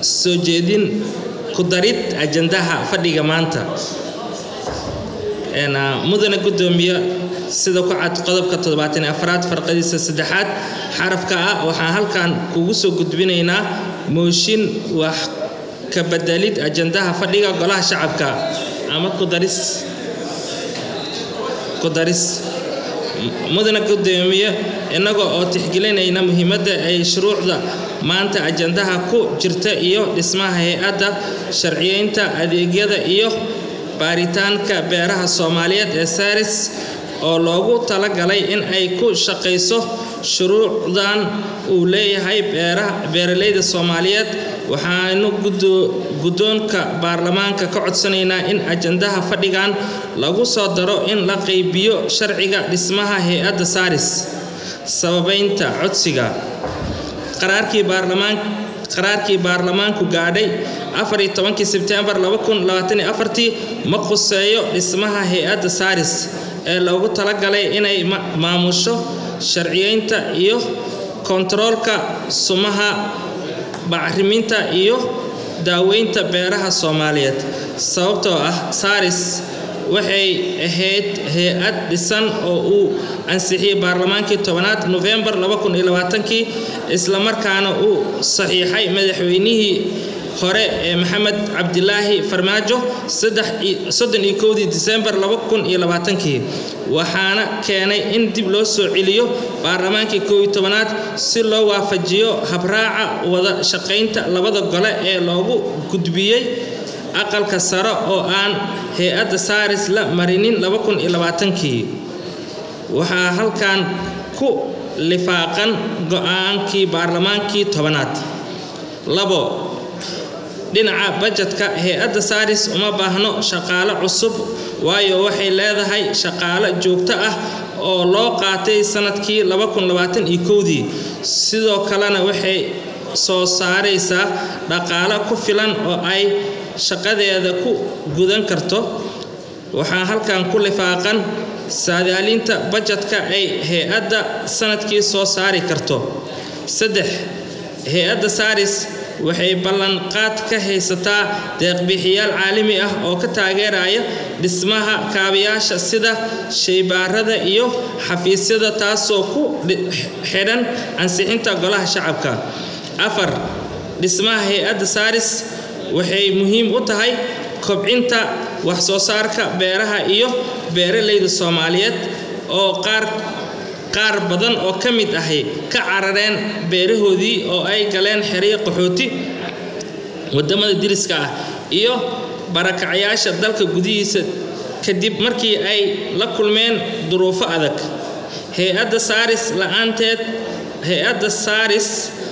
soo jeedin ku darid ajandaha fadhiga maanta mudane gudoomiye sida ku cad qodobka toddobaatan afraad farqadiisa saddexaad xarafka ah waxaan halkan kugu soo gudbinaynaa mooshin wax ka bedelid ajandaha fadhiga golaha shacabka ama kudaris kudaris mudane gudoomiye innaga oo tixgelinayna muhiimadda ay shuruucda maanta ajandaha ku jirta iyo dhismaha hay-adda sharciyeynta adeegyada iyo baaritaanka beeraha soomaaliyeed ee saris oo loogu talagalay in ay ku shaqayso shuruucdan uu leeyahay beeralayda soomaaliyeed waxaanu guddoonka baarlamaanka ka codsanaynaa in ajandaha fadhigan lagu soo daro in la qaybiyo sharciga dhismaha hay-adda saris sababeynta codsiga qaraarkii baarlamaan qaraarkii baarlamaanku gaadhay afariyo tobankii sebtembar ma khuseeyo dhismaha hay-adda saris ee loogu talagalay inay maamusho sharciyeynta iyo kontaroolka sumaha bacriminta iyo daaweynta beeraha ssoomaaliyeed sababtoo ah saris waxay ahayd hay-ad dhisan oo uu ansixiyey baarlamaankii tobanaad nofembar kii islamarkaana uu saxiixay madaxweynihii hore ee maxamed cabdilaahi farmaajo soddoniyo disembar kii waxaana keenay in dib loo soo celiyo baarlamaankii kooiyo tobanaad si loo waafajiyo habraaca wada shaqaynta labada gole ee loogu gudbiyey aqalka sare oo aan hay-adda saris la marinin kii waxaa halkan ku lifaaqan go-aankii baarlamaankii tobanaad labo dhinaca bajetka hay-adda saris uma baahno shaqaale cusub waayo waxay leedahay shaqaale joogto ah oo loo qaatay sanadkii dii sidoo kalena waxay soo saaraysaa dhaqaale ku filan oo ay shaqadeeda ku gudan karto waxaa halkan ku lifaaqan saadaalinta bajetka ay hay-adda sanadkii soo saari karto saddex hay-adda saris waxay ballanqaad ka haysataa deeqbixiyaal caalami ah oo ka taageeraya dhismaha kaabayaasha sida shaybaarada iyo xafiisyada taasoo ku xidhan ansixinta golaha shacabka afar dhismaha hay-adda saris waxay muhiim u tahay kobcinta wax soo saarka beeraha iyo beeralayda soomaaliyeed oo qaar qaar badan oo ka mid ahi ka carareen beerahoodii oo ay galeen xeryo qaxooti wadamada diriska ah iyo barakacyaasha dalka gudihiisa kadib markii ay la kulmeen duruufo adag hay-adda saris la-aanteed hay-adda saris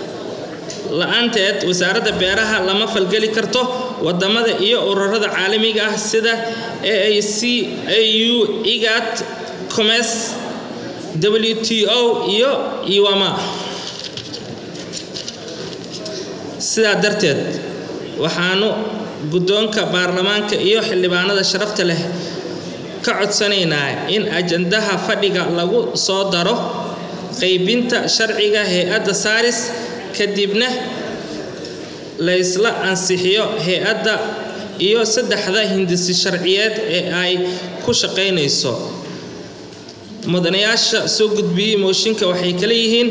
la-aanteed wasaaradda beeraha lama falgeli karto wadamada iyo ururada caalamiga ah sida aac au igat comes wto iyo iwama sidaa darteed waxaanu guddoonka baarlamaanka iyo xildhibaanada sharafta leh ka codsanaynaa in ajandaha fadhiga lagu soo daro qaybinta sharciga hay-adda saris kadibna laysla ansixiyo hay-adda iyo saddexda hindisi sharciyeed ee ay ku shaqaynayso mudanayaasha soo gudbiyey mooshinka waxay kala yihiin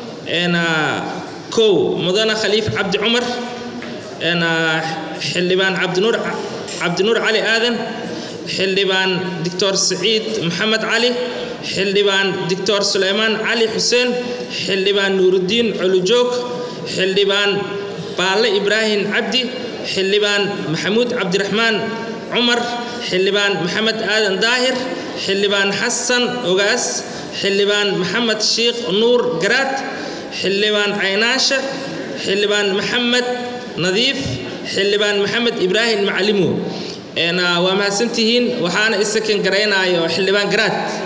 kow mudane khaliif cabdi cumar xildhibaan cabdinuur cabdinuur cali aadan xildhibaan doctor saciid maxamed cali xildhibaan doctor suleymaan cali xuseen xildhibaan nuurudiin colujoog xildhibaan baalle ibraahim cabdi xildhibaan maxamuud cabdiraxmaan cumar xildhibaan maxamed aadan daahir xildhibaan xasan ogaas xildhibaan maxamed sheikh nuur garaad xildhibaan caynaashe xildhibaan maxamed nadiif xildhibaan maxamed ibraahim macalimo waa mahadsantihiin waxaana isakan garaynayo xildhibaan garaad